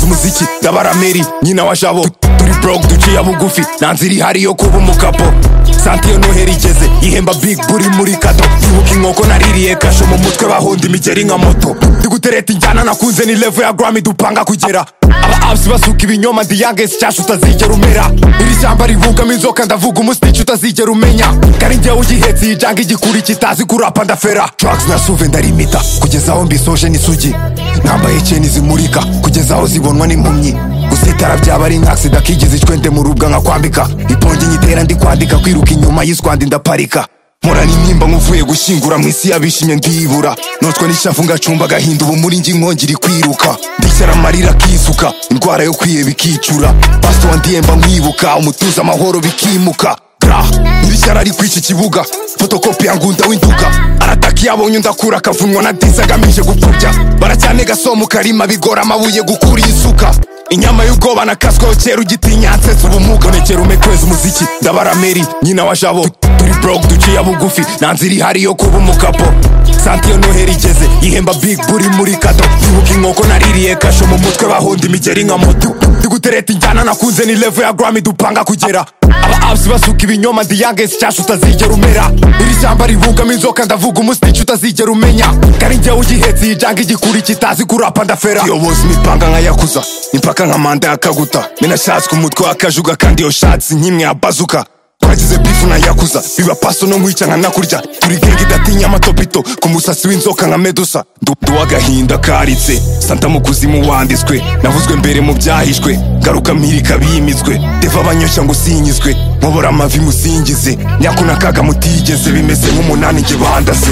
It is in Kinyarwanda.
muziki ndabarameri nyina wa jabo turi broke duciye bugufi nta nzira ihari yo kuba umukapo santiyo noheri igeze ihemba big buri muri kato ibuka inkoko naririye kasho mu mutwe bahonda imigeri nka moto ndigutereta injyana nakunze ni level ya grammy dupanga kugera aba abs basuka ibinyoma ndi youngest cyasha utazigera umera iri shyamba rivugamo inzoka ndavuga umusitiki utazigera umenya kari njyewe ugihetse iyi janga igikuri kitazi kurapa ndafera drugs na suve ndarimita kugeza aho mbisoje n'isugi nambaye cyeni zimurika kugeza aho zibonwa n'impumyi gusitara byaba ari nk'agisida kigize icwende mu rubwa nkakwambika ipongi nyitera ndi kwandika kwiruka inyuma y'iswandi ndaparika mporana imyimba nk'uvuye gushyingura mu isi yabishimye ndibura notwe n'ishafu ngacumba agahinda ubu muri njye nkongera ikwiruka ndishyira amarira akisuka indwara yo kwiheba ikicura pasito wa ndiyemba nkibuka umutuzo amahoro bikimuka gra nyir'ishyara ari kw'iki kibuga fotokopi ya ngunda w'induga arataka iyo abonye ndakura akavunwa na disi agamije gupfubya baracyane gasomo karima bigora amabuye gukura isuka inyama y'ubwoba na kaswaho kera ugitinya nsetse ubumuga nonekera umekweza umuziki ndabarameri nyina wa jabo turi broke duciye bugufi nta nzira ihari yo kuba umukapo santiyo noheri igeze ihemba big buri muri kato ibuka inkoko naririye kasho mu mutwe bahonda imigeri nka moto ndigutereta injyana nakunze ni level ya grammy dupanga kugera aba abs basuka ibinyoma ndi youngest cyasha utazigera umera iri shyamba rivugamo inzoka ndavuga umusitiki utazigera umenya kari njyewe ugihetse iyi janga igikuri kitazi kurapa ndafera yobozi imipanga nka yakuza impaka nka manda ya kaguta menashatswe umutwe w'akajuga kandi iyo shatsi nk'imwe ya bazuka twagize bifu na yakuza biba paso no nkwica nkanakurya turi genge idatinya amatopito ku musatsi w'inzoka nka medusa ndudu agahinda karitse santa mu kuzimu wanditswe navuzwe mbere mu byahishwe garuka mpirika bimitswe deva abanyoshya ngo usinyizwe nkobora amavi musingize nyako na kaga mutigeze bimeze nk'umunani njye bandase